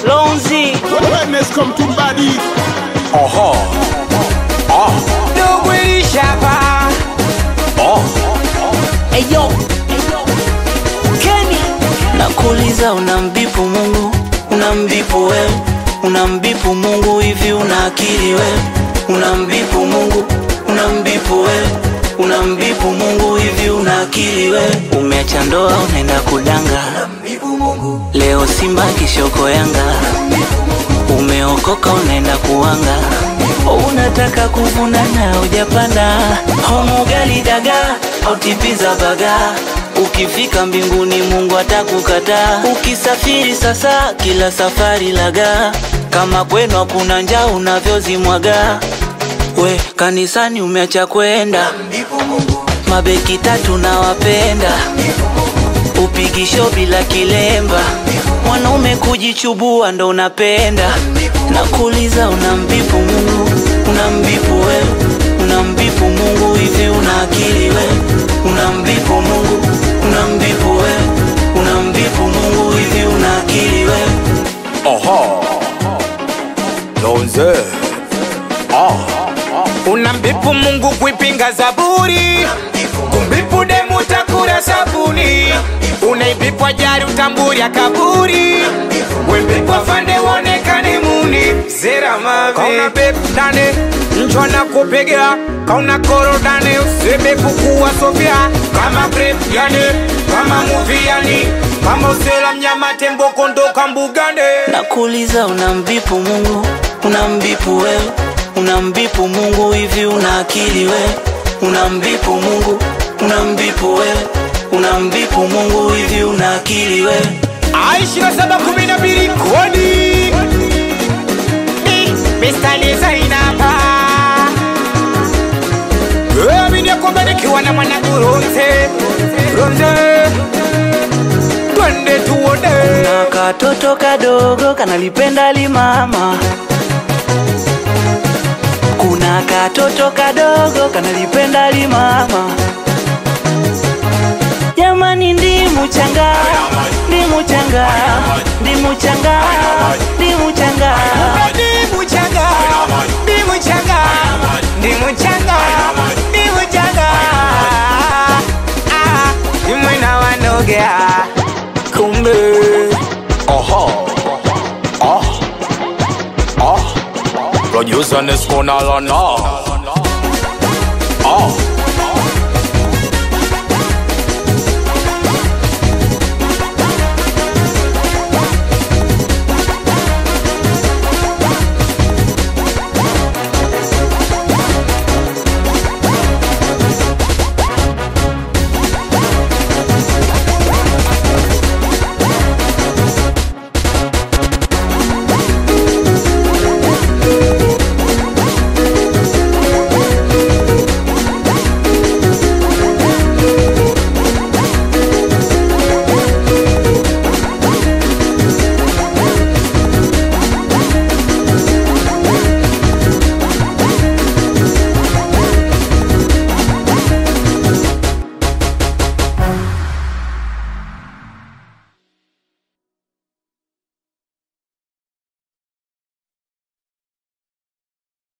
Lonzi Wellness come to body. Aha. Ah. Dogo ilishapa Ah. Eyo Kenny Nakuuliza unambipu Mungu Unambipu wewe Unambipu Mungu hivi una akili wewe Unambipu Mungu Unambipu wewe Unambipu Mungu hivi una akili wewe Umeacha ndoa unaenda kudanga Leo Simba kishoko Yanga Umeokoka unaenda kuanga Unataka kuvuna na hujapanda Homo gali daga au tipiza baga Ukifika mbinguni Mungu atakukataa Ukisafiri sasa kila safari laga Kama kwenu hakuna njaa unavyozimwaga We kanisani umeacha kwenda Mabeki tatu na wapenda Upigisho bila kilemba Mwanaume kujichubua ndo unapenda Nakuuliza unambipu Mungu Unambipu wewe Unambipu Mungu hivi una akili wewe Unambipu Mungu Unambipu wewe Unambipu Mungu hivi una akili wewe Aha. Lonze. Ah. Unambipu Mungu kuipinga zaburi Kumbipu demu takura sabuni Unaibipwa jari utamburi akaburi Wembipwa fande wonekane muni Zera mave Kauna bep dane Njwa na kupegea Kauna koro dane Usebe kukuwa sofia Kama grip yani Kama movie yani Kama usela mnyama tembo kondoka mbugane Nakuuliza unambipu Mungu Unambipu wewe Unambipu Mungu hivi una akili wewe Unambipu Mungu Unambipu wewe Unambipu Mungu hivi una akili wewe Aishira saba kumi na mbili kodi Mi, Mr. Designer Mimi nikubarikiwa na mwanangu Ronze Ronze Twende tuone na katoto kadogo kanalipenda limama kuna katoto kadogo kanalipenda limama jamani ndimu changa ndimu changa ndimu changa ndimu changa Ndimu changa Ndimu changa Ndimu changa Ndimu changa Ah, Imwena wanogea kumbe Aha. Ah. Ah. Producer Nesco Nalana.